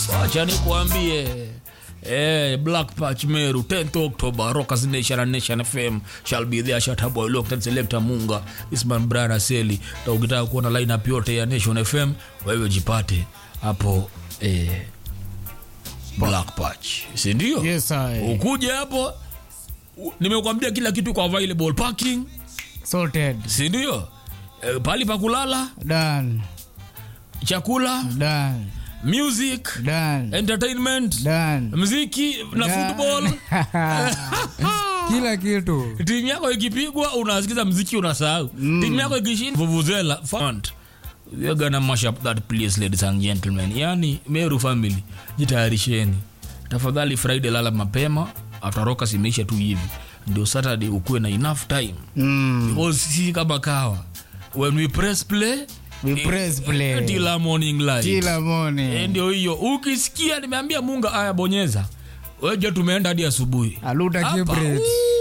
wacha nikuambie Eh, Black Patch Meru 10th October Rockers Nation and Nation FM shall be there Shatta Boy Locked Selector Munga Isman Brana Seli na ukitaka kuona lineup yote ya Nation FM wewe jipate hapo eh, Black Patch si ndio? Yes, I. Ukuje hapo u- nimekuambia kila kitu kwa available parking Sorted. si ndio? Eh, pali pa kulala, Done. chakula, Done. music, Done. entertainment, Done. mziki na Done. football. Kila kitu. timu yako ikipigwa unasikiza mziki unasahau mm. timu yako ikishinda vuvuzela fund we are gonna mash up that place ladies and gentlemen yani meru family jitayarisheni tafadhali friday lala mapema ataroka simeisha tu hivi ndio saturday ukuwe na enough time Mm. because si kama kawa when we press play We press play. till our morning light Kila Eh, morning. ndio hiyo ukisikia nimeambia munga aya bonyeza weje tumeenda hadi asubuhi Aluta Hapa, Kibret.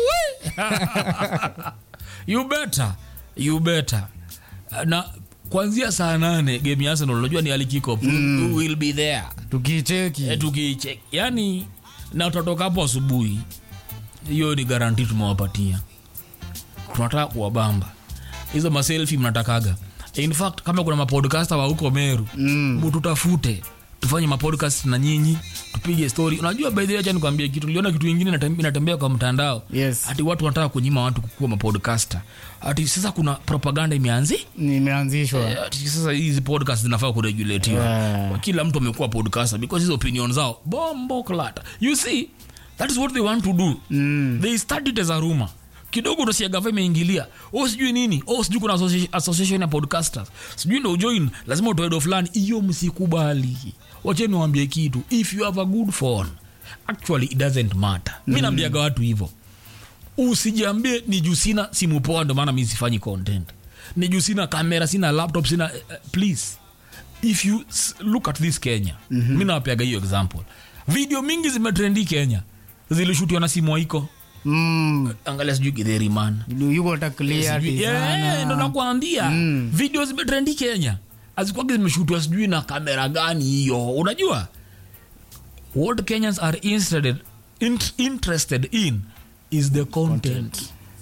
uwe. you better you better na kwanzia saa nane game ya arsenal unajua ni alikiko mm. will be there Tukicheki. e, tukichek yani na utatoka hapo asubuhi hiyo ni garanti tumewapatia tunataka kuwabamba hizo maselfi mnatakaga in fact kama kuna mapodcaster wa huko meru Mm. mututafute tufanye mapodcast na nyinyi tupige story unajua by the way acha nikwambie kitu niliona kitu ingine inatem- inatembea kwa mtandao Yes. ati watu wanataka kunyima watu kukuwa mapodcaster ati sasa kuna propaganda imeanzi Nimeanzishwa. Eh, ati sasa hizi podcast zinafaa kuregulatiwa Yeah. kila mtu amekuwa podcaster because hizo opinion zao bombo klata you see that is what they want to do Mm. they start it as a rumor kidogo utasikia gava imeingilia oh sijui nini oh sijui kuna associ- association ya podcasters sijui ndo ujoin lazima utoe do fulani hiyo msikubali wacheni wambie kitu if you have a good phone actually it doesn't matter mi naambiaga watu hivyo usijiambie ni juu sina simu poa ndo maana mi sifanyi content ni juu sina kamera sina laptop sina uh, please if you s- look at this kenya mm-hmm. mi nawapeaga hiyo example video mingi zimetrendi kenya zilishutiwa na simu waiko Mm. angalia sijui githeri man Yuko hata clear Sijui- sana. Eh, ndo nakwambia Mm. video zimetrendi kenya azikwagi zimeshutiwa sijui na kamera gani hiyo unajua what kenyans are interested, int, interested in is the content,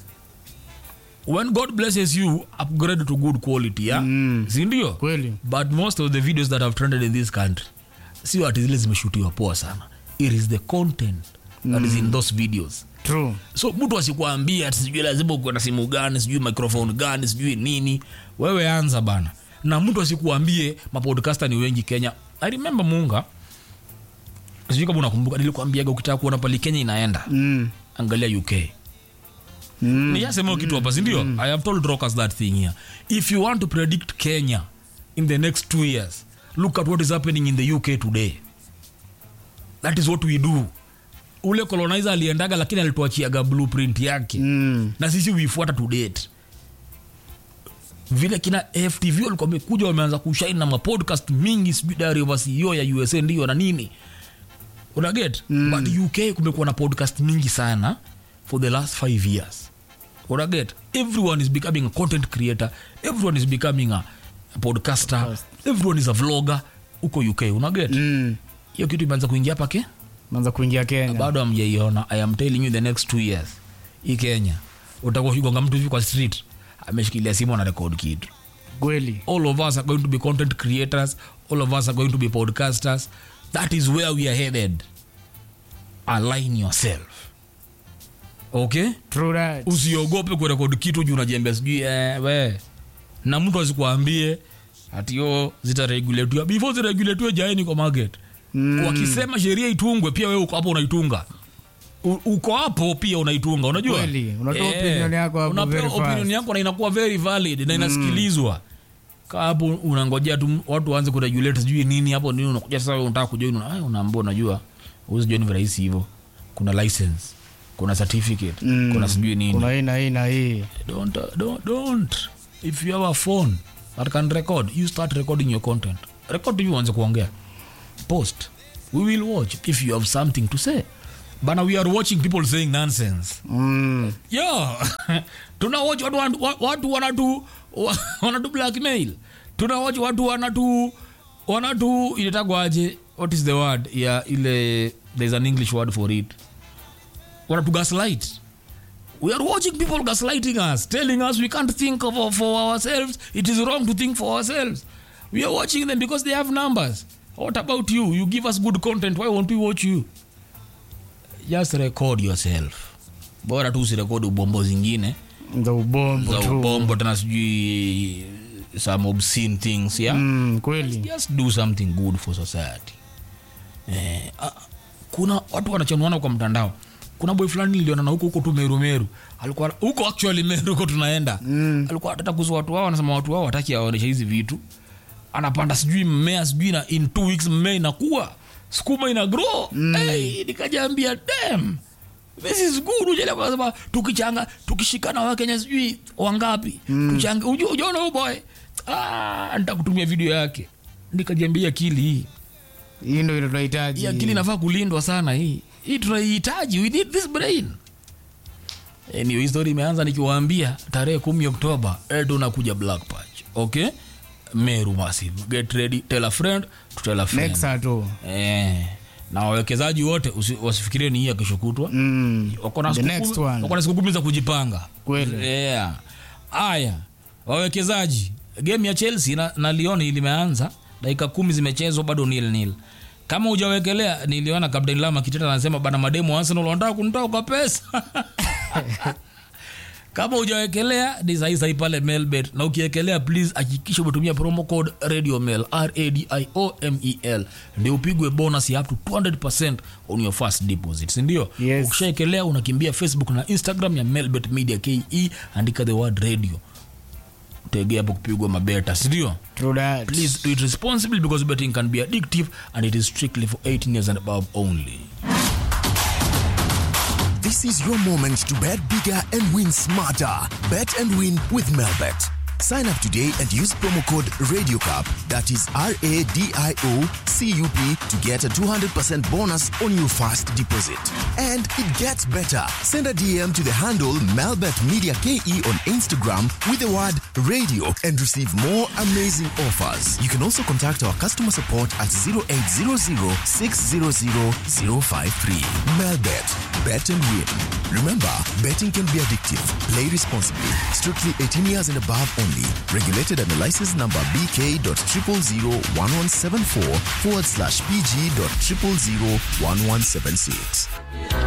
when god blesses you upgrade to good quality yeah? Mm. sindio Kweli. but most of the videos that have trended in this country sio ati zile zimeshutiwa poa sana it is the content that is in those videos True. so mtu asikuambia ati sijui lazima ukuwe na simu gani sijui microphone gani sijui nini wewe anza bana na mtu asikuambie mapodcaster ni wengi kenya i remember munga sijui kama unakumbuka nilikuambiaga ukitaka kuona pali kenya inaenda Mm. angalia uk Mm. niyasema kitu hapa sindio i have told rockers that thing here if you want to predict kenya in the next two years look at what is happening in the uk today that is what we do ule colonizer aliendaga lakini alituachiaga blueprint yake Mm. na sisi huifuata to date vile kina ftv walikuwa wamekuja wameanza kushaini na mapodcast mingi sijui diary of a CEO ya usa ndio na nini unaget mm. but uk kumekuwa na podcast mingi sana for the last five years unaget everyone is becoming a content creator everyone is becoming a podcaster Podcast. everyone is a vlogger huko uk unaget Mm. hiyo kitu imeanza kuingia pake Manza kuingia Kenya. bado amjaiona i am telling you the next two years hii kenya utakuwa ukigonga mtu hivi kwa street ameshikilia simu na record kitu Kweli. all of us are going to be content creators all of us are going to be podcasters that is where we are headed align yourself okay True that. usiogope kurekodi kitu juu unajiambia sijui eh, we na mtu asikuambie atio zitaregulatiwa before ziregulatiwe jaeni kwa market Mm. wakisema sheria itungwe pia wewe uko hapo unaitunga U- uko hapo pia unaitunga unajua Kweli, unatoa opinion yako hapo unapewa very fast. opinion yako na inakuwa very valid na inasikilizwa kaa hapo unangojea tu watu waanze kuregulate sijui nini hapo nini unakuja sasa wewe unataka kujoin una- ah, unaambia unajua huwezi join virahisi hivyo kuna license kuna certificate Mm. kuna sijui nini Kuna hii na hii na hii. don't, uh, don't, don't. if you have a phone that can record you start recording your content record hivi uanze kuongea post we will watch if you have something to say bana we are watching people saying nonsense Mm. yo tuna watch watu, wan- wa- watu wanatu wa- wanatu blackmail tuna watch watu wanatu wanatu inatagwaje what is the word ya ile there's an english word for it wanatu gaslight we are watching people gaslighting us telling us we can't think of, for ourselves it is wrong to think for ourselves we are watching them because they have numbers what about you you give us good content why won't we watch you just record yourself bora tu usirekodi ubombo zingine za ubombo za tu ubombo tena sijui some obscene things yeah mm, kweli just do something good for society eh, ah, kuna watu wanachanuana kwa mtandao kuna boy fulani nilionana huko huko tu meru meru alikuwa huko actually meru huko tunaenda mm. alikuwa anataka kuhusu watu wao anasema watu wao wataki aonesha hizi vitu anapanda sijui mmea sijui na in two weeks mmea inakuwa sukuma ina grow mm. hey, nikajaambia dem this is good ujele kwa sababu tukichanga tukishikana wakenya sijui wangapi mm. tuchanga uju- ujaona huyu boy ah, nitakutumia video yake nikajiambia akili hii hii ndo ile hii tunahitaji akili inafaa kulindwa sana hii hii tunaihitaji we need this brain anyway, hii story imeanza nikiwaambia tarehe kumi oktoba eh, tunakuja black patch okay meru massive get ready tell a friend to tell a friend nexa tu eh, na wawekezaji wote usi- wasifikirie ni hii ya kesho kutwa mm. wako na The siku next kumi- one. wako na siku kumi za kujipanga Kweli. yeah. aya wawekezaji game ya chelsea na, na lion limeanza dakika kumi zimechezwa bado nil nil kama hujawekelea niliona kapteni lama kiteta anasema bana mademu wa arsenal wanataka kunitoa kwa pesa kama hujawekelea ni sahi sahi pale melbet na ukiekelea please hakikisha umetumia promo code radio mail radiomel ndio upigwe bonus ya up to 200 on your first deposit sindio Yes. ukishaekelea unakimbia facebook na instagram ya melbet media ke andika the word radio tegea hapo kupigwa mabeta sindio True that. please do it responsibly because betting can be addictive and it is strictly for 18 years and above only This is your moment to bet bigger and win smarter. Bet and win with Melbet. Sign up today and use promo code RadioCup, that is R A D I O C U P, to get a 200% bonus on your first deposit. And it gets better. Send a DM to the handle Melbet Media KE on Instagram with the word radio and receive more amazing offers. You can also contact our customer support at 0800 600 053. Melbet. Bet and win. Remember, betting can be addictive. Play responsibly. Strictly 18 years and above only. Regulated under license number BK.0001174 forward slash PG.0001176.